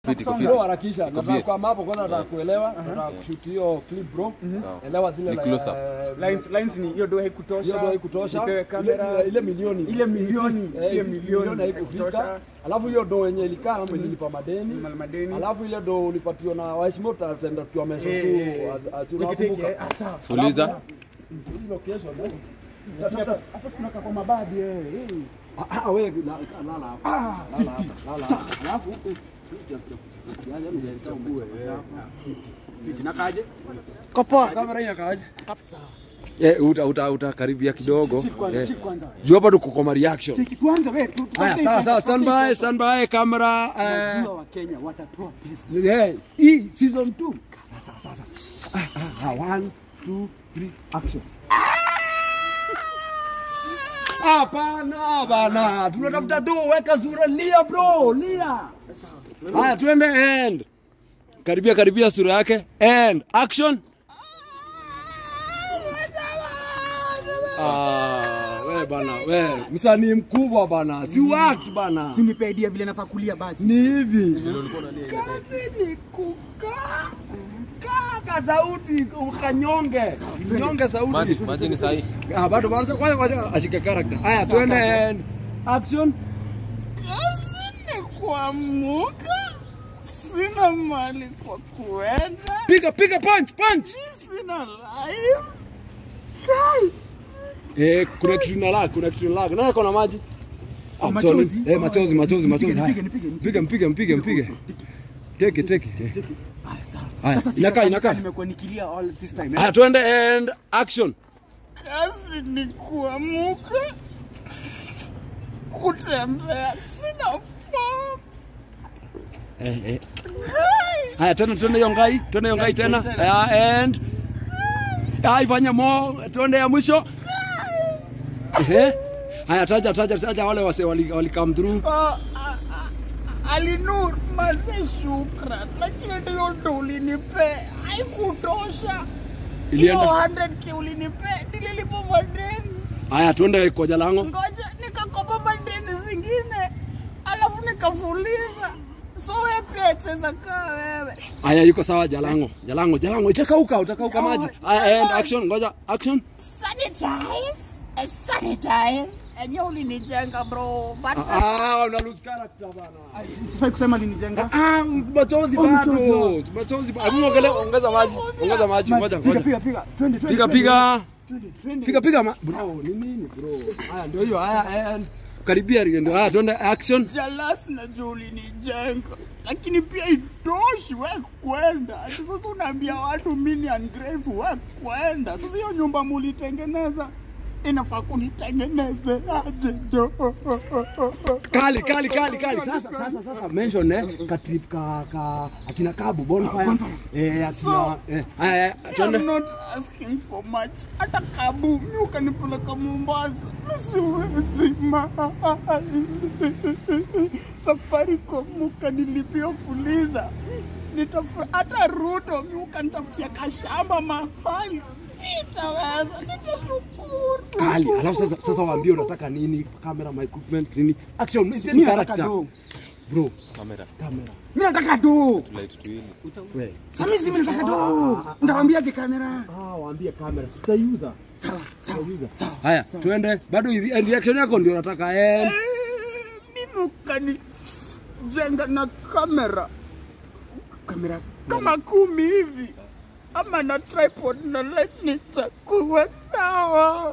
Fiti, iko Bro, fiti. harakisha. Nataka kwa mapo kwanza nataka kuelewa, nataka kushoot hiyo clip bro. Sawa. Elewa zile Ni la- close up. eh, Lines, lines ni hiyo do haikutosha. hiyo ndio haikutosha. Ipewe Ile- kamera. ile- ile milioni Ile milioni, Eh, ile hizi milioni haikufika. haikutosha. Alafu hiyo do yenye ilikaa mwenye ilipa madeni. Mal- madeni. Alafu ile do ulipatiwa na waheshimiwa tutaenda tukiwa mesho Eh, tu eh, as- as tiki tiki, unakumbuka. eh, ah, sawa. Fuliza. Hii location eh. Hapa hapa tunakaa kwa mababi eh. eh. Ah, ah, wewe la- lala hapo. Ah, Lala hapa, lala hapa. Alafu eh, yaani ungechafue, eh. Fiti nakaje? Kamera inakaaje? Eh, uta uta utakaribia kidogo. Chill kwanza, Eh. chill kwanza. Juu hapa tuko kwa reaction. Cheki kwanza wewe. tu- tu- Haya, tu- sawa tu- sawa, tu- stand by, stand by, camera. eh, Najua Wakenya watatoa pesa. Eh, hii season 2. One, two, three, action. Hapana bana, tunatafuta do, weka sura, lia bro, lia. Haya, tuende end. Karibia karibia sura yake. End. Action. Ah, we bana, we msanii mkubwa bana, si watu bana. Si unipe idea vile nafaa kulia basi. Ni hivi. Kazi ni kukaa. Kaa sauti ukanyonge. Nyonge sauti. Maji, maji ni sahi. Ah, bado bado kwanza kwanza ashike character. Haya, tuende and action. Kazi ni kuamuka, sina mali kwa kuenda, Piga piga punch punch. sina life. Eh, kuna kitu na lag, kuna kitu na lag. Nani kuna maji? Ah, machozi? sorry. Eh, machozi, machozi, machozi. Nipige, Haya. nipige, nipige, Mpige, mpige, mpige, mpige. Teke, teke. Haya, Sasa inakaa, sika- inakaa. Nimekuwa nikilia all this time. eh. Haya, tuende and action. Kazi ni kuamuka, kutembea, sina form. Eh, eh. Haya, tena tuende hiyo ngai, tuende hiyo ngai tena. Haya, and Haya, ifanye mo, tuende ya mwisho. Ehe. Haya, taja taja taja wale wase wali, wali come through. Oh, a- a- Alinur, maze shukran, lakini ndiyo ndo ulinipe haikutosha. Hiyo Ilienda. 100k ulinipe nililipa madeni. Haya, tuende kwa Jalango. ngoja nikakopa madeni zingine alafu nikafuliza so wewe pia cheza kaa wewe Haya, yuko sawa Jalango. Jalango, Jalango, itakauka, utakauka maji. Haya, and action, ngoja, action. sanitize eh, sanitize enye ulinijenga bro but Ah, una lose character bana. Sifai kusema linijenga. Ah, machozi Oh, bado. machozi. Machozi bado. Hebu ongele ongeza maji. Ongeza maji. Ngoja, Piga ngoja. piga piga. Twende twende. Piga piga. Twende twende. Piga piga ma bro, ni nini bro? Haya ndio hiyo. Haya and karibia ndio. Haya tuende action. jalas najua ulinijenga lakini pia itoshi we kwenda ati sasa unaambia watu mi ni ungrateful we kwenda sasa hiyo nyumba mulitengeneza inafaa kunitengeneze aje do Kali kali kali kali. Sasa sasa sasa mention eh ka trip ka ka akina Kabu bonfire. Eh akina eh haya tuende. I'm not asking for much. Hata kabu mi ukanipeleka Mombasa, mi siwezi mali. Safaricom ukanilipia fuliza, Nitafu- hata Ruto mi ukanitafutia kashamba mahali, nitaweza, nitashukuru. Kali. Alafu sasa sasa waambie unataka nini? Camera, my equipment, nini? Action, ni Mimi nataka character. do. Bro, Kamera. camera. Mimi nataka do. Light tuili. Wewe. Sasa mimi si mimi nataka do. Ndawaambiaje kamera? Ah, waambie kamera, tutaiuza. Tutaiuza. Haya, tuende. Bado hizi- reaction yako ndio nataka end. Eh, mimi ukanijenga na kamera Kamera. kama kumi hivi ama na tripod na light nitakuwa sawa.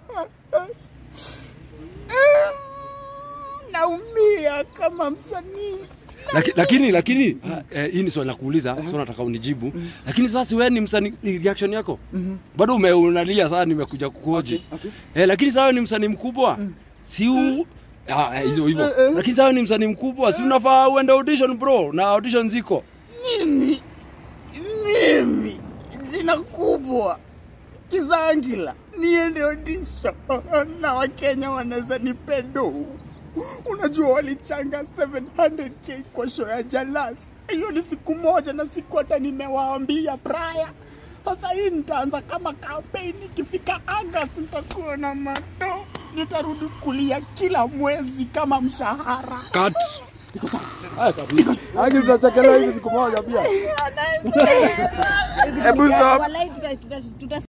Eh, Naumia kama msanii. Laki- lakini lakini ha, eh, hii ni swali la kuuliza so nataka unijibu lakini sasa wewe ni msanii ni reaction yako bado ume- unalia sana nimekuja kukuoji okay. eh, lakini sasa wewe ni msanii mkubwa si u Ah, eh, hizo hivyo lakini sasa wewe ni msanii mkubwa si unafaa uende audition bro na audition ziko Mimi mimi jina kubwa Kizangila niende audition na Wakenya wanaweza nipedo. Unajua walichanga 700k kwa show ya Jalas. Hiyo ni siku moja na siku hata nimewaambia Braya. Sasa hii nitaanza kama kampeni, ikifika August nitakuwa na mato, nitarudi kulia kila mwezi kama mshahara. cut Haya kabisa. Lakini tutachekelewa hivi siku moja pia. Hebu stop. Walai tuta- tuta- tuta-